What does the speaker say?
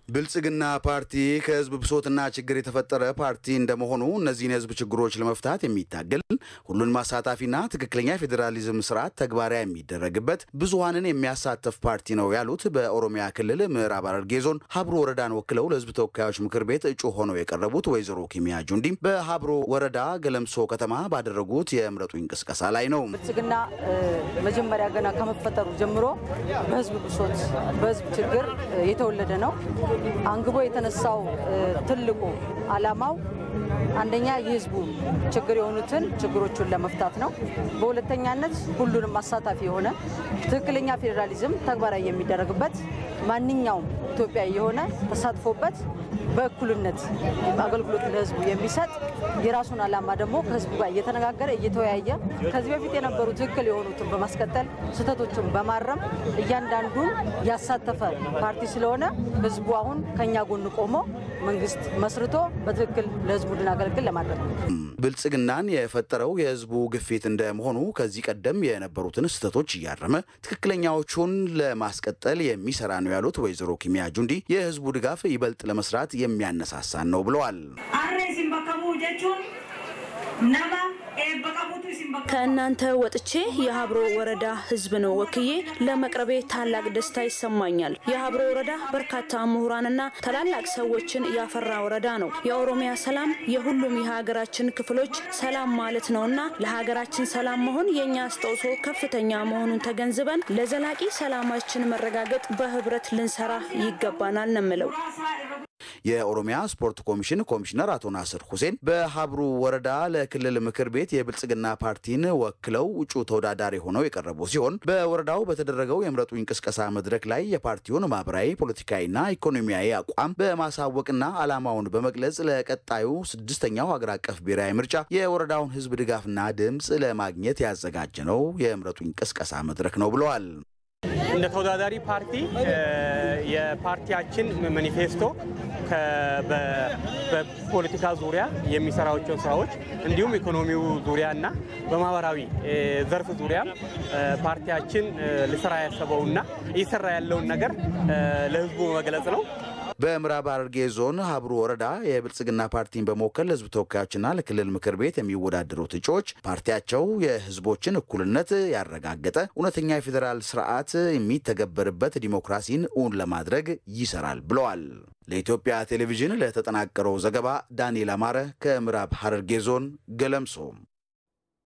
ብልጽግና ፓርቲ ከህዝብ ብሶትና ችግር የተፈጠረ ፓርቲ እንደመሆኑ እነዚህን የህዝብ ችግሮች ለመፍታት የሚታገል ሁሉን ማሳታፊና ትክክለኛ የፌዴራሊዝም ስርዓት ተግባራዊ የሚደረግበት ብዙሀንን የሚያሳተፍ ፓርቲ ነው ያሉት በኦሮሚያ ክልል ምዕራብ ሐረርጌ ዞን ሀብሮ ወረዳን ወክለው ለህዝብ ተወካዮች ምክር ቤት እጩ ሆነው የቀረቡት ወይዘሮ ኪሚያ ጁንዲም በሀብሮ ወረዳ ገለምሶ ከተማ ባደረጉት የምረጡኝ ቅስቀሳ ላይ ነው። ብልጽግና መጀመሪያ ገና ከመፈጠሩ ጀምሮ በህዝብ ብሶት፣ በህዝብ ችግር የተወለደ ነው። አንግቦ የተነሳው ትልቁ ዓላማው አንደኛ የህዝቡ ችግር የሆኑትን ችግሮቹን ለመፍታት ነው። በሁለተኛነት ሁሉንም አሳታፊ የሆነ ትክክለኛ ፌዴራሊዝም ተግባራዊ የሚደረግበት ማንኛውም ኢትዮጵያዊ የሆነ ተሳትፎበት በእኩልነት አገልግሎት ለህዝቡ የሚሰጥ የራሱን ዓላማ ደግሞ ከህዝቡ ጋር እየተነጋገረ እየተወያየ ከዚህ በፊት የነበሩ ትክክል የሆኑትን በማስቀጠል ስህተቶችን በማረም እያንዳንዱን ያሳተፈ ፓርቲ ስለሆነ ህዝቡ አሁን ከኛ ጎን ቆሞ መንግስት መስርቶ በትክክል ለህዝቡ እንድናገለግል ለማድረግ ነው። ብልጽግናን የፈጠረው የህዝቡ ግፊት እንደመሆኑ ከዚህ ቀደም የነበሩትን ስህተቶች እያረመ ትክክለኛዎቹን ለማስቀጠል የሚሰራ ነው ያሉት ወይዘሮ ኪሚያ ጁንዲ የህዝቡ ድጋፍ ይበልጥ ለመስራት የሚያነሳሳን ነው ብለዋል። ከእናንተ ወጥቼ የሀብሮ ወረዳ ህዝብ ነው ወክዬ ለመቅረቤ ታላቅ ደስታ ይሰማኛል። የሀብሮ ወረዳ በርካታ ምሁራንና ታላላቅ ሰዎችን ያፈራ ወረዳ ነው። የኦሮሚያ ሰላም የሁሉም የሀገራችን ክፍሎች ሰላም ማለት ነውና ለሀገራችን ሰላም መሆን የእኛ አስተዋጽኦ ከፍተኛ መሆኑን ተገንዝበን ለዘላቂ ሰላማችን መረጋገጥ በህብረት ልንሰራ ይገባናል ነው የምለው። የኦሮሚያ ስፖርት ኮሚሽን ኮሚሽነር አቶ ናስር ሁሴን በሀብሩ ወረዳ ለክልል ምክር ቤት የብልጽግና ፓርቲን ወክለው እጩ ተወዳዳሪ ሆነው የቀረቡ ሲሆን በወረዳው በተደረገው የምረጡኝ ቅስቀሳ መድረክ ላይ የፓርቲውን ማህበራዊ፣ ፖለቲካዊና ኢኮኖሚያዊ አቋም በማሳወቅና ዓላማውን በመግለጽ ለቀጣዩ ስድስተኛው ሀገር አቀፍ ብሔራዊ ምርጫ የወረዳውን ህዝብ ድጋፍና ድምፅ ለማግኘት ያዘጋጀ ነው የምረጡኝ ቅስቀሳ መድረክ ነው ብለዋል። እንደ ተወዳዳሪ ፓርቲ የፓርቲያችን ማኒፌስቶ በፖለቲካ ዙሪያ የሚሰራቸውን ስራዎች እንዲሁም ኢኮኖሚው ዙሪያና በማህበራዊ ዘርፍ ዙሪያ ፓርቲያችን ሊሰራ ያሰበውና እየሰራ ያለውን ነገር ለህዝቡ መግለጽ ነው። በምዕራብ ሐረርጌ ዞን ሀብሩ ወረዳ የብልጽግና ፓርቲን በመወከል ለህዝብ ተወካዮችና ለክልል ምክር ቤት የሚወዳደሩት እጩዎች ፓርቲያቸው የህዝቦችን እኩልነት ያረጋገጠ እውነተኛ የፌዴራል ስርዓት የሚተገበርበት ዲሞክራሲን እውን ለማድረግ ይሰራል ብለዋል። ለኢትዮጵያ ቴሌቪዥን ለተጠናቀረው ዘገባ ዳንኤል አማረ ከምዕራብ ሐረርጌ ዞን ገለምሶ